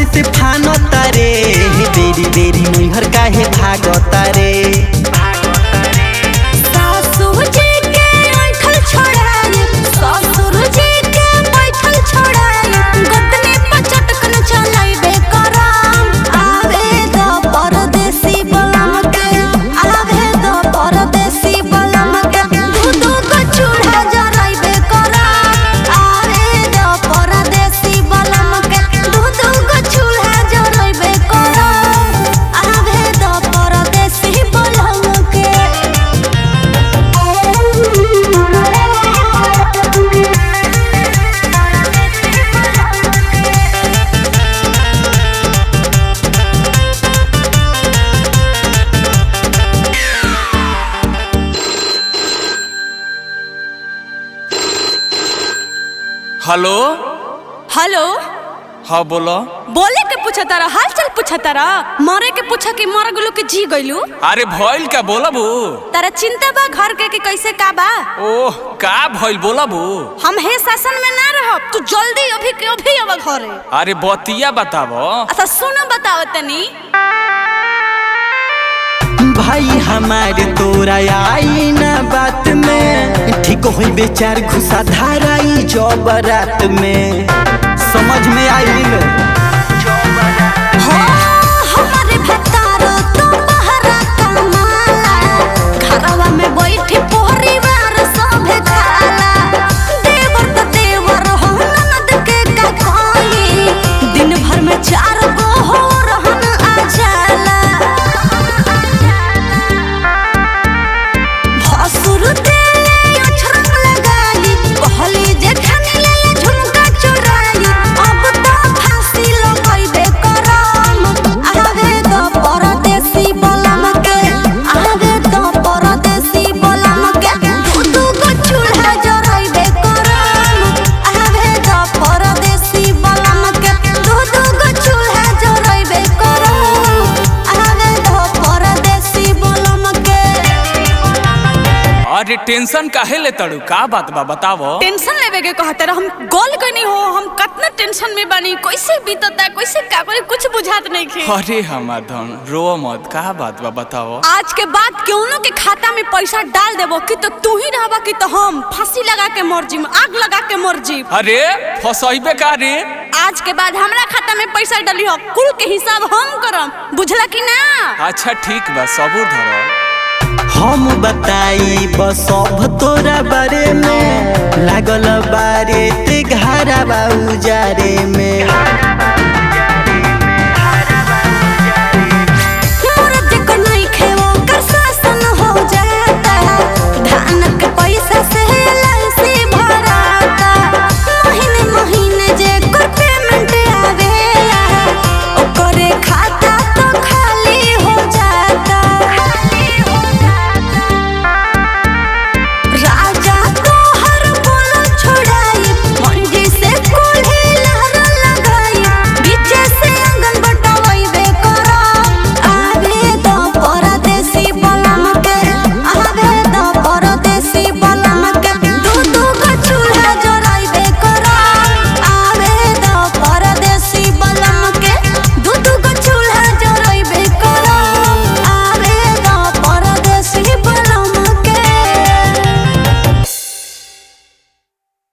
से फानता रे बेरी बेरी नैहर काहे भागता रे सासुर जी के ऐठल छोड़ाई ससुर जी के बैठल छोड़ाई गतनी पचटकन चलाइबे करम आवे द परदेसी बलम के आवे द परदेसी बलम के दू दू को चूल्हा जराइबे करम आवे द परदेसी बलम के दू दू को चूल्हा जराइबे करम आवे द परदेसी बलम के हेलो हेलो हाँ बोलो बोले के पूछा तारा हाल चाल पूछा तारा मरे के पूछा कि मर गलू के जी गइलू अरे भइल का बोलबू तारा चिंता बा घर के कि कैसे का बा ओह का भइल बोलबू हम हे शासन में ना रहब तू जल्दी अभी के अभी अब घरे अरे बतिया बताबो अच्छा सुनो बताओ तनी भाई हमारे तोरा आई ना बात में ठीक होई बेचार घुसा धाराई जब रात में समझ में आई हो हमारे भतारो तो बहरा कमाला घरवा में बैठी परिवार सभे खाला देवर तो देवर हो ननद के का कोई दिन भर में चार गो हो रहन आ जाला भसुर देले अछरंग लगाई कहली जे खानी ले झुमका चुराई अब तो फांसी लगाइबे करम आवे तो परदेसी बलम के आवे तो परदेसी बलम के दू दू गो चूल्हा जराइबे करम आवे तो परदेसी बलम के दू दू गो चूल्हा जराइबे करम आवे तो परदेसी बलम के अरे टेंशन काहे ले तड़ू का बात बा बतावो टेंशन लेवे के कहते रह हम गोल कनी हो हम कितना टेंशन में बानी कैसे बीतता कैसे का करे कुछ बुझात नहीं खे अरे हमार धन रो मत का बात बा बतावो आज के बाद केहू के खाता में पैसा डाल देबो कि तो तू ही रहबा कि तो हम फांसी लगा के मर जीम आग लगा के मर जीम अरे फसैबे का रे आज के बाद हमरा खाता में पैसा डाली हो कुल के हिसाब हम करम बुझला कि ना अच्छा ठीक बा सबूर धरो हम बताई बस सब तोरा बारे में लागल बारे ते घरा बाऊ जारे में